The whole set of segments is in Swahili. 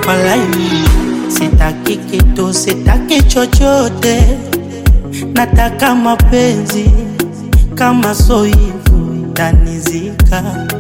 walai sitaki kitu sitaki chochote nataka mapenzi kama so hivyo tanizika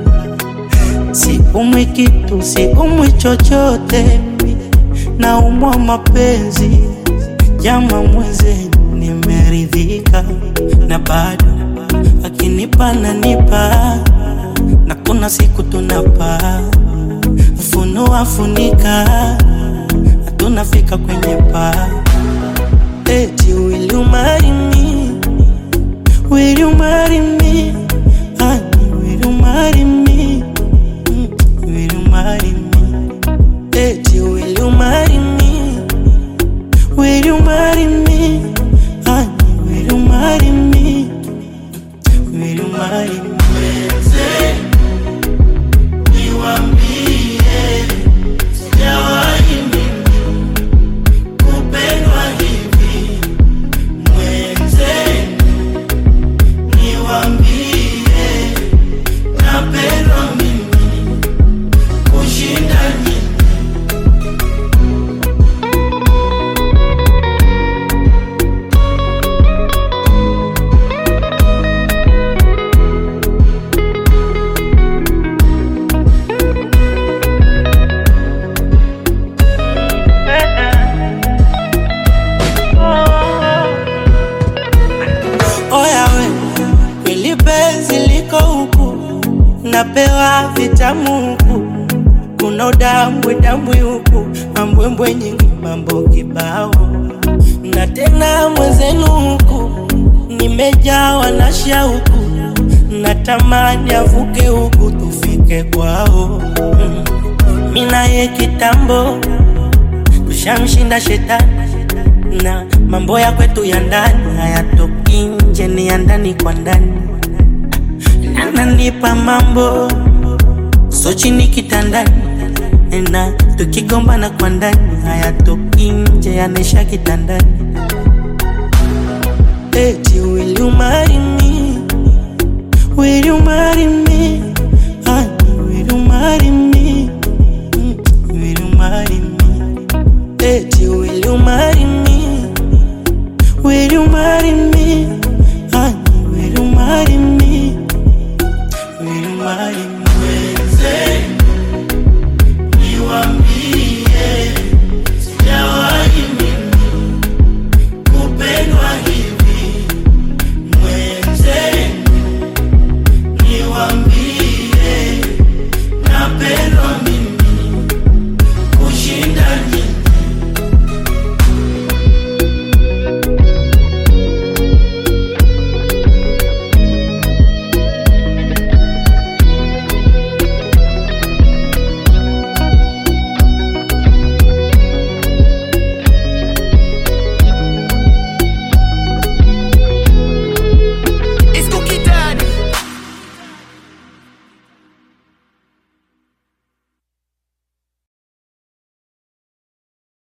siumwi kitu siumwi chochote naumwa mapenzi jama mwezenu nimeridhika na bado akinipa nanipa na kuna siku tunapa funua funika hatunafika kwenye paa eti will you marry me will you marry me honey will you marry me Mm, will you marry me eti will you marry me will you marry me honey will you marry me will you marry me Oya we, kweli penzi liko huku, napewa vitamu huku, kuna udambwe dambwe huku, mambwembwe nyingi, mambo kibao, na tena mwenzenu huku, nimejawa na shauku, natamani avuke huku tufike kwao. Mm. Mimi naye kitambo tushamshinda shetani na mambo ya kwetu ya ndani hayatoki nje, ni ya ndani kwa ndani. Ananipa mambo so chini kitandani, na tukigombana kwa ndani hayatoki nje, yanaisha kitandani. Eti will you marry me? Will you marry me? Honey, will you marry me? Mm, will you marry me? Eti will you marry me? Will you marry me?